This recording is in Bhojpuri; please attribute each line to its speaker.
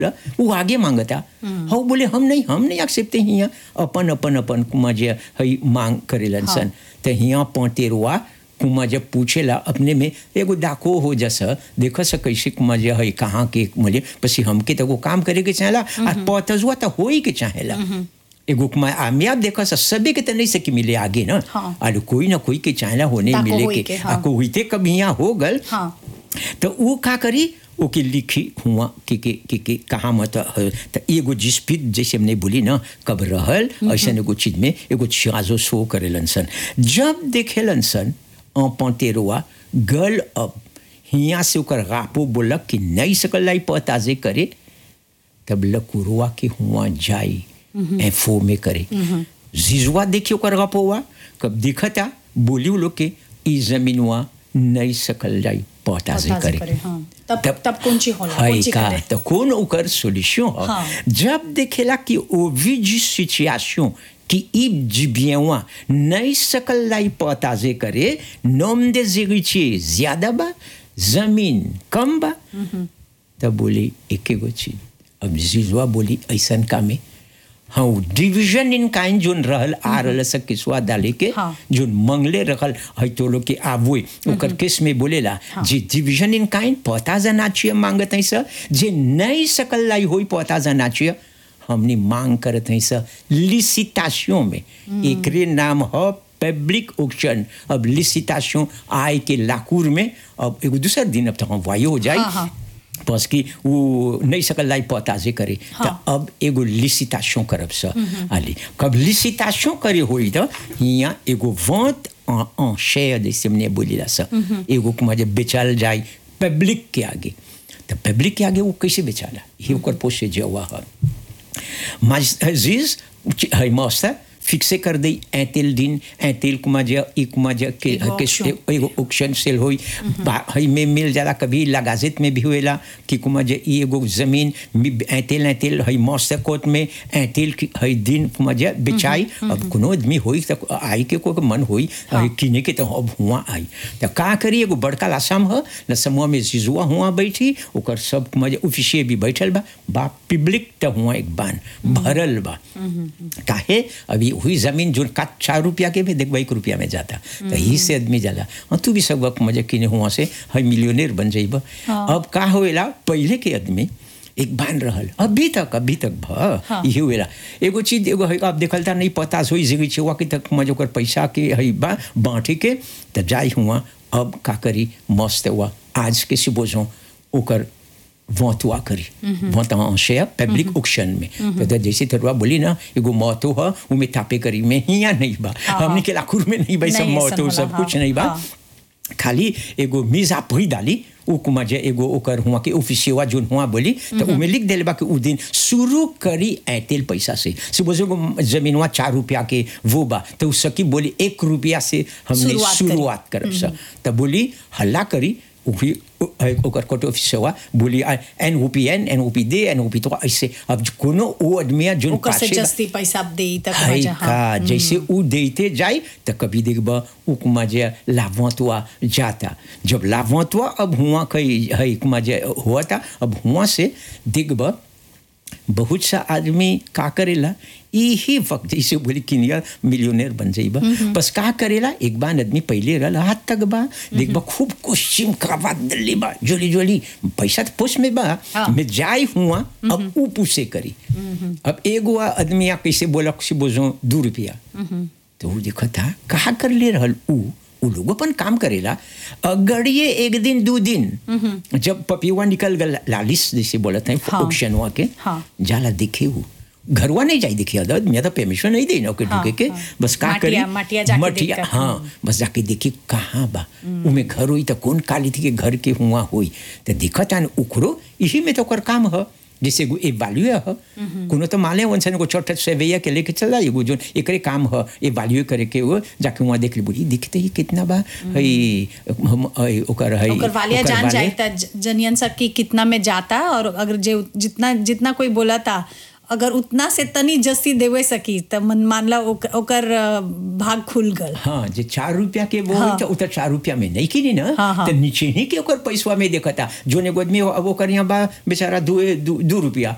Speaker 1: वो आगे मांगता हाँ बोले हम नहीं हम नहीं एक्सेप्ट हियाँ अपन अपन अपन कुमा जे हई मांग करेलन सन तो हियाँ पौतेरुआ कुमा जब पूछेला अपने में एगो डाको हो जैसा देखो सा कैसे कुमा जे हई कहाँ के मुझे पसी हमके तो वो काम करे के चाहेला और पौतजुआ तो हो ही के चाहेला एगो कुमा आमियाब देखो सा सभी के तो नहीं सकी मिले आगे ना
Speaker 2: हाँ।
Speaker 1: और कोई ना कोई के चाहेला होने
Speaker 2: ताको
Speaker 1: मिले
Speaker 2: होई
Speaker 1: के
Speaker 2: के, हाँ।
Speaker 1: आको हुईते कभी यहाँ हो गल
Speaker 2: हाँ
Speaker 1: तो वो का करी ओके लिखी हुआ कि कि कि कि कहाँ मत है तो एगो जिस्पित जैसे हमने बोली ना कब रहल ऐसा एगो चीज में एगो छियाजो शो करेलन सन जब देखेलन सन पंतेरुआ गल अब हियाँ से ओकर गापो बोलक कि नहीं सकल लाई पताजे करे तब लकुरुआ के हुआ जाई एफो में करे जिजुआ देखियो कर गपोवा कब दिखता बोली उ लोग के ई जमीनवा नहीं सकल जाई पताजे
Speaker 2: पताजे
Speaker 1: करे
Speaker 2: करे, हाँ। तब- तब कौन ची होला,
Speaker 1: हाय
Speaker 2: कौन ची
Speaker 1: का
Speaker 2: करे?
Speaker 1: तो कौन ओकर सोल्यूशन ह
Speaker 2: हाँ।
Speaker 1: जब देखेला कि au vu du situation कि ई जिबियवा नहीं सकल लाई पताजे करे नोम दे जिगिचे ज्यादा बा जमीन कम बा तब बोली एक एगो चीज अब जिजुआ बोली ऐसन का में हाँ डिवीजन इन काइन जोन रहल आ रहल सब किसुआ डाले के
Speaker 2: हाँ।
Speaker 1: जोन मंगले रखल है तो लोग के आबुए ओकर केस में बोलेला जे डिवीजन इन काइन पता जाना चाहिए मांगत है सर जे नहीं सकल लाई होई पता जाना चाहिए हमने मांग करत है सर लिसिटाशन में एकरे नाम ह पब्लिक ऑक्शन अब लिसिटाशन आय के लाकूर में अब एगो दूसर दिन अब तक हम वायु हो जाए
Speaker 2: हाँ, हाँ।
Speaker 1: बस कि वो नहीं सकल लाई पताजे करे
Speaker 2: हाँ।
Speaker 1: तो अब एगो लिसिटाशन करब स आली कब लिसिटाशन करे होई तो हियाँ एगो वंत en, en chair जैसे हमने बोलीला स एगो कुमा जब बेचाल जाए पब्लिक के आगे तो पब्लिक के आगे वो कैसे बेचाला ये ओकर पोसे जवा है Mas है मौसा फिक्से कर दी ऐतिल दिन ऐतिल कुमा जे ई कुमा जे के
Speaker 2: एगो
Speaker 1: के
Speaker 2: auction।
Speaker 1: एगो ऑक्शन सेल होई बा- हई में मिल जाला कभी लगाजित में भी हुएला कि कुमा जे ई एगो जमीन मि- ऐतिल ऐतिल हई मौसा कोट में ऐतिल की- हई दिन कुमा जे बेचाई अब कोनो आदमी होई त आई के को मन होई हई किने के तो अब हुआ आई तो का करी एगो बड़का लासाम ह न समूह में जिजुआ हुआ बैठी ओकर सब कुमा जे ऑफिसिये भी बैठल बा बा पब्लिक त हुआ एक बान भरल बा काहे अभी हुई जमीन जो का चार रुपया के भी देखो एक रुपया में जाता तो ही से आदमी जाला हाँ तू भी सब वक्त मजे किने हुआ से हई मिलियनेर बन जाइब अब का होएला पहले के आदमी एक बान रहल अभी तक अभी तक भ
Speaker 2: हाँ।
Speaker 1: इहे हुएला एगो चीज एगो है अब देखलता नहीं पता सोई जिगी छुआ कि तक मजे ओकर पैसा के हई बा बांटे के तब जाई हुआ अब का करी मस्त हुआ आज के सुबोजों ओकर वोतुआ करी वोत en share पब्लिक ऑक्शन में तो जैसे तरुआ बोली ना एगो मौतो ह उमे तापे करी में हिया नहीं बा
Speaker 2: हाँ।
Speaker 1: हमने के लाखुर में नहीं भाई सब
Speaker 2: नहीं, ऐसन
Speaker 1: मौतो
Speaker 2: होला,
Speaker 1: सब
Speaker 2: हाँ,
Speaker 1: कुछ नहीं बा
Speaker 2: हाँ।
Speaker 1: खाली एगो मीजा पही डाली उ कुमा जे एगो ओकर हुआ के ऑफिसियवा जोन हुआ बोली तो उमे लिख देले बा कि उ दिन शुरू करी ऐतेल पैसा से सपोज एगो जमीनवा चार रुपया के वो बा तो उ सकी बोली एक रुपया से हमने
Speaker 2: शुरुआत करी।
Speaker 1: शुरुआत करब सा तो बोली हल्ला करी उही ओकर कोट ऑफिसवा बोली N O P N N O P दे एन ओ पी तो ऐसे अब कोनो ओ आदमिया जोन
Speaker 2: ओकर से
Speaker 1: पाछे बा-
Speaker 2: जस्ती पैसा दे तक
Speaker 1: है
Speaker 2: मजा,
Speaker 1: का
Speaker 2: हाँ।
Speaker 1: जैसे उ देते जाए तो कभी देखब उकमा जे लाभवतवा जाता जब लाभवतवा अब हुआ कई है कुमा जे हुआ था अब हुआ से देखब बहुत सा आदमी का करेला यही वक्त जैसे बोली किनिया मिलियनेर बन जाइबा बस का करेला एक बार आदमी पहले रहला हाथ तक बा देखबा खूब कोश्चिम करावा दिल्ली बा जोली जोली पैसा तो पोस में बा
Speaker 2: हाँ।
Speaker 1: में जाई हुआ अब ऊ पूछे करी अब एगो आदमी आ कैसे बोला से बोझो दू रुपया तो वो देखो था कहा कर ले रहल ऊ उ लोग अपन काम करेला अगड़िए एक दिन दो दिन जब पपियुआ निकल गल लालिस जैसे बोलत हैं
Speaker 2: हाँ।
Speaker 1: ऑक्शन हुआ के
Speaker 2: हाँ।
Speaker 1: जाला देखे हूँ घरवा नहीं जाई देखिए अदर मैं तो परमिशन नहीं देना ओके
Speaker 2: हाँ,
Speaker 1: ढुके के
Speaker 2: हाँ।
Speaker 1: बस का करी
Speaker 2: मटिया- मटिया जाके
Speaker 1: मटिया
Speaker 2: देख कर,
Speaker 1: हाँ बस जाके देखी कहाँ बा उमे घर हुई तो कौन काली थी के घर के हुआ हुई तो देखत आन उखरो यही में तो ओकर काम ह जैसे एगो एवाल्यू ह कोनो तो माले वंशन को छोटा सेवैया के लेके चला एगो जो एकरे काम ह एवाल्यू करे के वो जाके वहाँ देख ली बोली दिखते ही कितना बा हई हम हई, ओकर हई
Speaker 2: ओकर वालिया
Speaker 1: ओकर
Speaker 2: जान
Speaker 1: वाले-
Speaker 2: जाए त ज- जनियन सब की कितना में जाता और अगर जे जितना जितना कोई बोला था अगर उतना से तनी जस्ती देवे सकी त मन मानला ओक- ओकर अ, भाग खुल गल
Speaker 1: हाँ जे चार रुपया के वो
Speaker 2: हाँ।
Speaker 1: हाँ। तो उतर चार रुपया में नहीं किनी ना
Speaker 2: हाँ, हाँ।
Speaker 1: तो नीचे ही के ओकर पैसवा में देखता जो ने आदमी अब ओकर यहाँ बा बेचारा दू दू, दू रुपया